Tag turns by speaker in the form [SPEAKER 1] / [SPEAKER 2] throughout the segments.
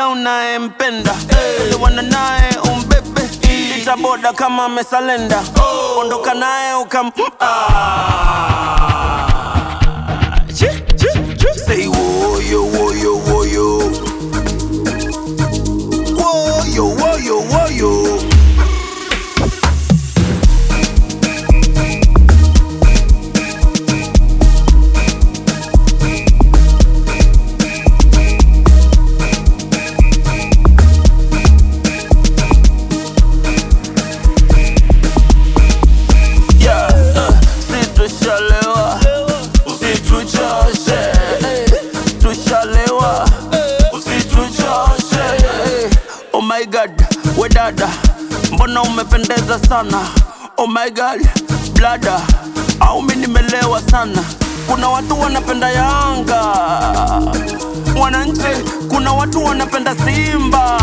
[SPEAKER 1] unayempenda elewana naye umbebe itaboda kama amesalenda ondoka naye ukam Ah. Chi, chi, chi. Say woyo woyo woyo woyo woyo woyo Yeah, uh, si tushalewa usituchoshe eh, tushalewa usituchoshe eh. oh my god we dada mbona umependeza sana oh my god blada au mi nimelewa sana kuna watu wanapenda yanga wananchi kuna watu wanapenda simba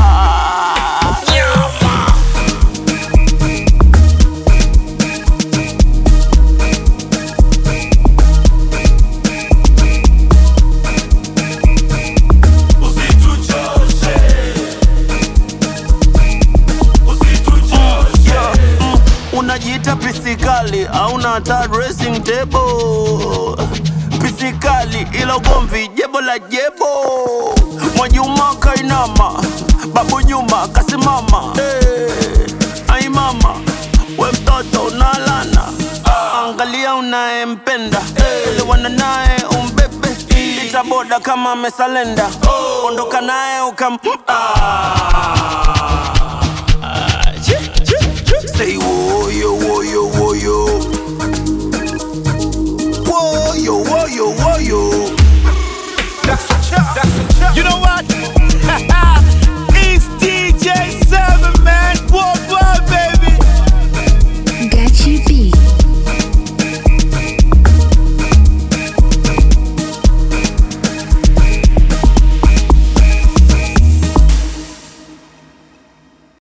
[SPEAKER 1] Yeah, mm, unajiita pisikali auna hata dressing table pisikali ila ugomvi jebo la jebo mwajuma kainama babu nyuma kasimama hey, ai mama we mtoto unalana angalia unayempenda elewana naye umbebe itaboda kama amesalenda ondoka naye ukam ah.